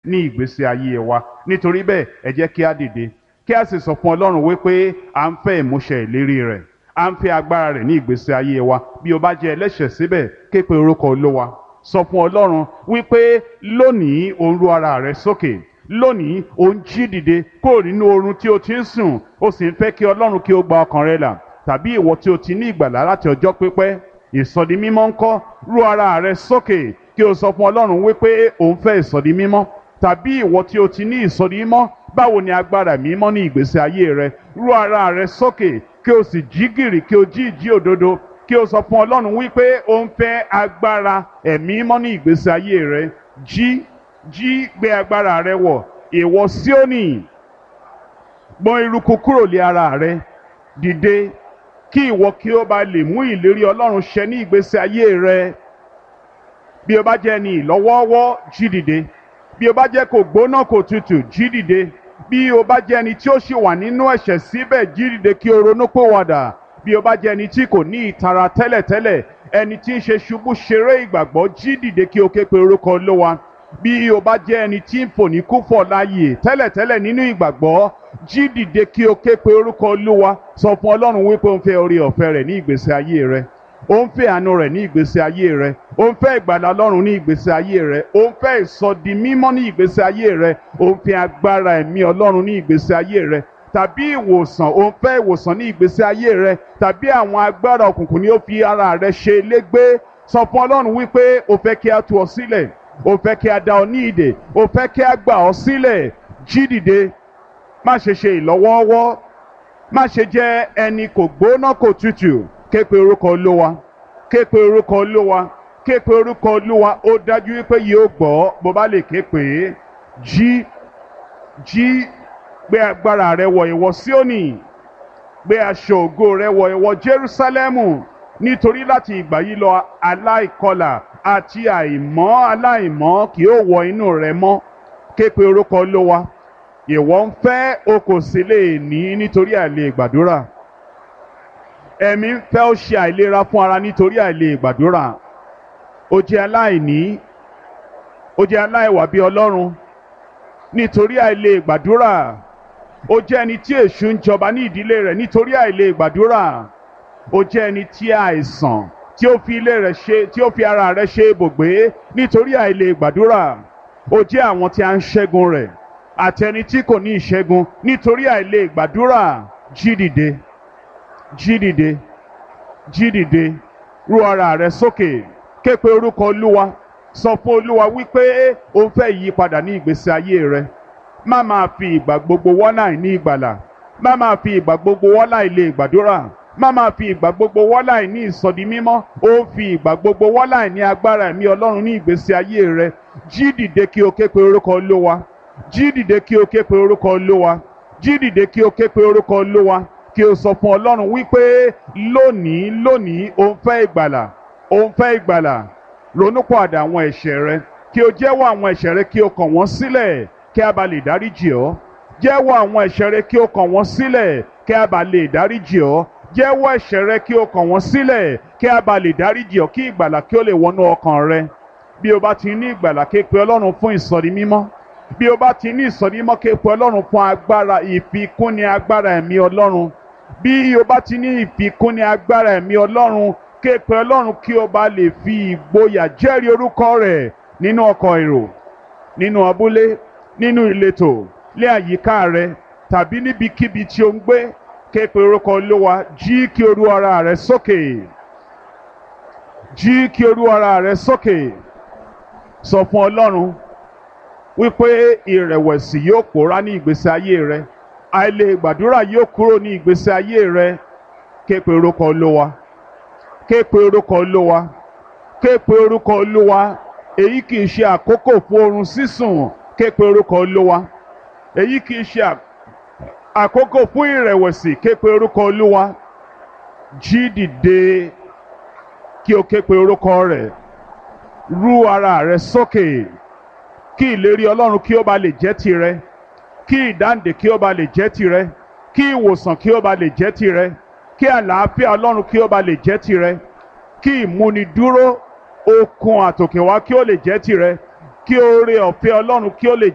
ní ìgbésí ayé wa nítorí bẹ́ẹ̀ ẹ jẹ́ kí á dìde kí a sì sọ fún ọlọ́run wípé à ń fẹ́ ìmúṣẹ ìlérí rẹ̀ à ń fẹ́ agbára rẹ̀ ní ìgbésí ayé wa bí o bá jẹ́ ẹlẹ́ṣẹ̀ síbẹ̀ ké pe orúkọ olówa sọ fún ọlọ́run wípé lónìí o ń ru ara rẹ sókè lónìí o ń jí dìde kúrò nínú oorun tí o ti ń sùn o sì ń fẹ́ kí ọlọ́run kí o gba ọkàn rẹ là tàbí ìwọ tí o ti ní ìgbàlá láti ọjọ́ pípẹ́ ìsọdi mímọ́ ńkọ́ ru ara rẹ sókè kí o sọ fún ọlọ́run wípé o ń fẹ́ ìsọdi mímọ́ tàbí ìwọ tí o ti ní ìsọdi mímọ́ báwo ni agbára mímọ́ ní ìgbésí ayé rẹ ru ara rẹ sókè kí o sì jí gìrì kí o jí ìjí òdodo kí o sọ fún ọlọ́run wípé o ń fẹ́ agbára ẹ̀mí mímọ́ ní ìgbésí ayé rẹ jí jí gbé agbára rẹ wọ̀ ìwọ Síónì gbọ̀n eruku kúrò lé ara rẹ dìde kí ìwọ kí o bá lè mú ìlérí ọlọ́run ṣẹ ní ìgbésí ayé rẹ bí o bá jẹ́ ní ìlọ́wọ́ọ́wọ́ jí dìde bí o bá jẹ́ kò gbóná kò tutù jí dìde bí o bá jẹ́ ẹni tí ó ṣì wà nínú ẹ̀ṣẹ̀ síbẹ̀ jí dìde kí o ronú pòwàdà bí o bá jẹ́ ẹni tí kò ní ìtara tẹ́lẹ̀tẹ́lẹ̀ ẹni tí ń ṣe ṣubú ṣeré ìgbàgbọ́ jí dìde kí o ké pe orúkọ Olúwa bí o bá jẹ́ ẹni tí ń fò ní kúfọ̀ láàyè tẹ́lẹ̀tẹ́lẹ̀ nínú ìgbàgbọ́ jí dìde kí o ké pe orúkọ Olúwa sọ fún Ọlọ́run wípé o ń fẹ́ orí ọ̀fẹ́ rẹ̀ ní ìgbésí ayé rẹ ó ń fẹ́ àánú rẹ̀ ní ìgbésí ayé rẹ ó ń fẹ́ ìgbàlà Ọlọ́run ní ìgbésí ayé rẹ ó ń fẹ́ ìsọdi mímọ́ ní ìgbésí ayé rẹ ó ń fẹ́ agbára ẹ̀mí Ọlọ́run ní ìgbésí ayé rẹ tàbí ìwòsàn ó ń fẹ́ ìwòsàn ní ìgbésí ayé rẹ tàbí àwọn agbára òkùnkùn ni ó fi ara rẹ ṣe légbé sọ fún Ọlọ́run wípé o fẹ́ kí a tú ọ sílẹ̀ o fẹ́ kí a dá ọ ní ìdè o fẹ́ kí a gbà ọ sílẹ̀ jí dìde má ṣe ṣe ìlọ́wọ́ọ́wọ́ má ṣe jẹ́ ẹni kò gbóná kò tutù ké pe orúkọ olówa ké pe orúkọ olówa ké pe orúkọ olówa ó dájú wípé yóò gbọ́ bó bá lè ké pè é jí jí gbé agbára rẹ wọ̀ ìwọ Síónì gbé aṣọ ògo rẹ wọ̀ ìwọ Jerúsálẹ́mù nítorí láti ìgbà yìí lọ aláìkọlà àti àìmọ́ aláìmọ́ kì yóò wọ inú rẹ mọ́ ké pe orúkọ olówa ìwọ ń fẹ́ o kò sì lè ní nítorí àìlè gbàdúrà ẹ̀mí ń fẹ́ ó ṣe àìlera fún ara nítorí àìlè gbàdúrà ó jẹ́ aláìní ó jẹ́ aláìwà bí ọlọ́run nítorí àìlè gbàdúrà ó jẹ́ ẹni tí èṣù ń jọba ní ìdílé rẹ̀ nítorí àìlè gbàdúrà ó jẹ́ ẹni tí àìsàn tí ó fi ilé rẹ̀ ṣe tí ó fi ara rẹ̀ ṣe ibùgbé nítorí àìlè gbàdúrà ó jẹ́ àwọn tí a ń ṣẹ́gun rẹ̀ àti ẹni tí kò ní ìṣẹ́gun nítorí àìlè gbàdúrà jí dìde jí dìde jí dìde ru ara rẹ sókè ké pe orúkọ olúwa sọ fún olúwa wípé o ń fẹ́ ìyípadà ní ìgbésí ayé rẹ má máa fi ìgbà gbogbo wọ́nà ní ìgbàlà má máa fi ìgbà gbogbo wọ́nà ilé gbàdúrà má máa fi ìgbà gbogbo wọ́nà ní ìsọdi mímọ́ ó ń fi ìgbà gbogbo wọ́nà ní agbára ẹ̀mí ọlọ́run ní ìgbésí ayé rẹ jí dìde kí o ké pe orúkọ olúwa jí dìde kí o ké pe orúkọ olúwa jí dìde kí o ké pe orúkọ olúwa kí o sọ fún ọlọ́run wípé lónìí lónìí o ń fẹ́ ìgbàlà o ń fẹ́ ìgbàlà ronúpọ̀àdà àwọn ẹ̀ṣẹ̀ rẹ kí o jẹ́wọ́ àwọn ẹ̀ṣẹ̀ rẹ kí o kàn wọ́n sílẹ̀ kí a bá lè dáríjì ọ́ jẹ́wọ́ àwọn ẹ̀ṣẹ̀ rẹ kí o kàn wọ́n sílẹ̀ kí a bá lè dáríjì ọ́ jẹ́wọ́ ẹ̀ṣẹ̀ rẹ kí o kàn wọ́n sílẹ̀ kí a bá lè dáríjì ọ́ kí ìgbàlà kí o lè wọnú ọkàn rẹ bí o bá ti ní ìgbàlà ké pe ọlọ́run fún ìsọ̀rí mímọ́ bí o bá ti ní ìsọ̀rí mímọ́ ké pe ọlọ́run fún agbára ìfikúnni agbára ẹ̀mí ọlọ́run bí o bá ti ní ìfikúnni agbára ẹ̀mí ọlọ́run ké pe ọlọ́run kí o bá lè fi ìgboyà jẹ́rìí orúkọ rẹ̀ nínú ọkọ̀ èrò nínú abúlé nínú ìletò lé àyíká rẹ tàbí níbikíbi tí o ń gbé ké pe orúkọ olúwa jí kí o ru ara rẹ sókè jí kí o ru ara rẹ sókè sọ fún ọlọ́run wípé ìrẹ̀wẹ̀sì yóò pòórá ní ìgbésí ayé rẹ àìlè gbàdúrà yóò kúrò ní ìgbésí ayé rẹ ké pe orúkọ olúwa ké pe orúkọ olúwa ké pe orúkọ olúwa èyí kì í ṣe àkókò fún oorun sísùn ké pe orúkọ olúwa èyí kì í ṣe àkókò fún ìrẹ̀wẹ̀sì ké pe orúkọ olúwa jí dìde kí o ké pe orúkọ rẹ̀ rú ara rẹ sókè kí ìlérí ọlọ́run kí ó ba lè jẹ́ tirẹ̀ kí ìdáǹdè kí ó ba lè jẹ́ tirẹ̀ kí ìwòsàn kí ó ba lè jẹ́ tirẹ̀ kí àlàáfíà ọlọ́run kí ó ba lè jẹ́ tirẹ̀ kí ìmúnidúró okun àtòkèwá kí ó lè jẹ́ tirẹ̀ kí oore ọ̀fẹ́ ọlọ́run kí ó lè